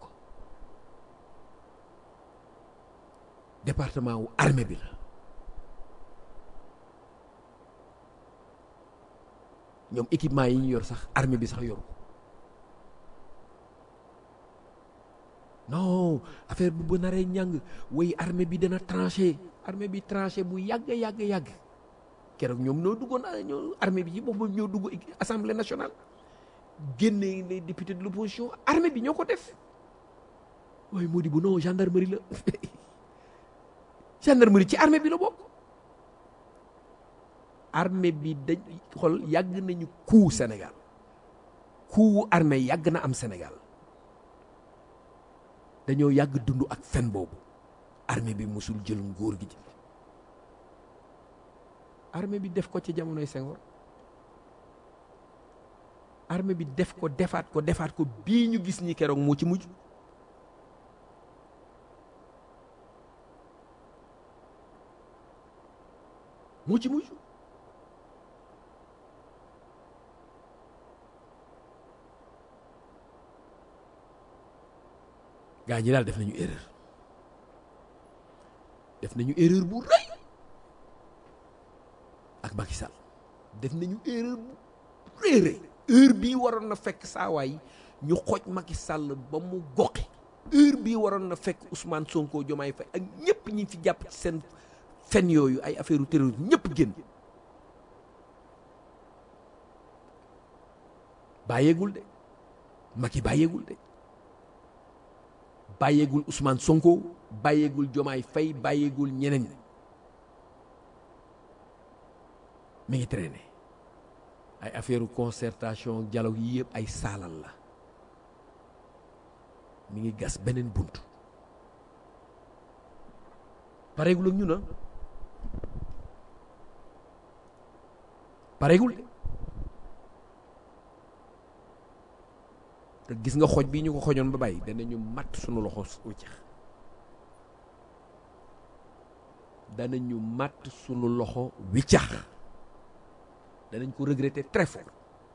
département wu armée bi la ñoom équipement yi ñu yor sax armée bi sax yoru ko non affaire bu ba naree ñàng way armée bi dana tranché armée bi tranché bu yàgg yàgg yàgg keroog ñoom ñoo duggoon ñoo armée bi ci boppam ñoo dugg assemblée nationale génne les députés de l'opposition armée bi ñoo ko def waaye moo di bu non gendarmerie la gendarmerie ci armée bi la bokk armée bi dañ xool yàgg nañu coup Sénégal coup armée yàgg na am Sénégal dañoo yàgg dund ak fen boobu armée bi mosul jël nguur gi ci armée bi def ko ci jamonoy Senghor armée bi def ko defaat ko defaat ko bii ñu gis ñi keroog moo ci mujj moo ci mujj gaa ñi daal def nañu erreur def nañu erreur bu rëy ak Macky Sall def nañu erreur bu rëy rëy heure bii waroon na fekk saawaay ñu xooj Macky Sall ba mu goqi heure bii waroon na fekk Ousmane Sonko Diomaye Faye ak ñëpp ñi fi jàpp ci seen fen yooyu ay affaire terrorisme ñëpp génn bàyyeegul de Macky bàyyeegul de bàyyeegul Ousmane Sonko bàyyeegul Jomaay Fay bàyyeegul ñeneen mi ngi traîné ay affaire concertation dialogue yi yëpp ay saalal la mi ngi gas beneen bunt pareegul ak ñu na pareegul de te gis nga xoj bi ñu ko xojoon ba bàyyi danañu matt sunu loxo wiccax danañu matt sunu loxo wiccax danañ ko regretter très fort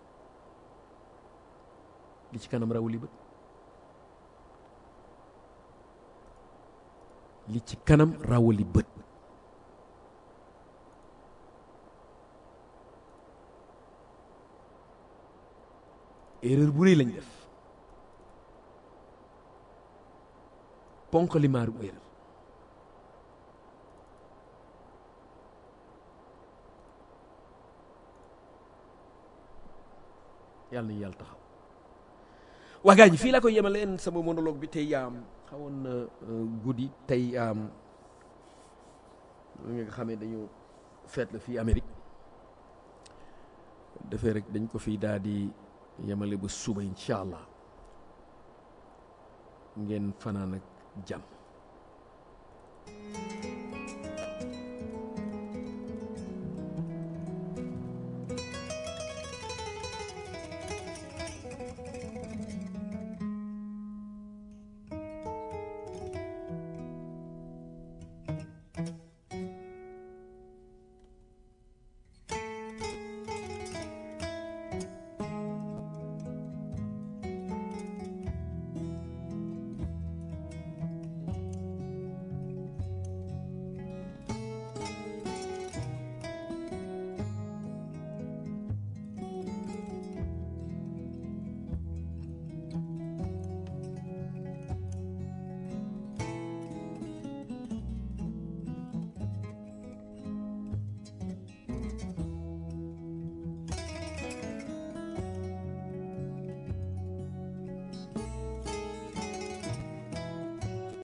li ci kanam rawuli bët li ci kanam rawali bët erreur bu rëy lañ def ponk limaaru erreur yàlla nañu yàlla taxaw waa gaa ñi fii laa koy yemaleen sama monologue bi tey am xawoon na guddi tey am nga xamee dañu feet la fii Amérique defee rek dañ ko fii daal di yemale ba suba incha allah ngeen fanaan ak jàmm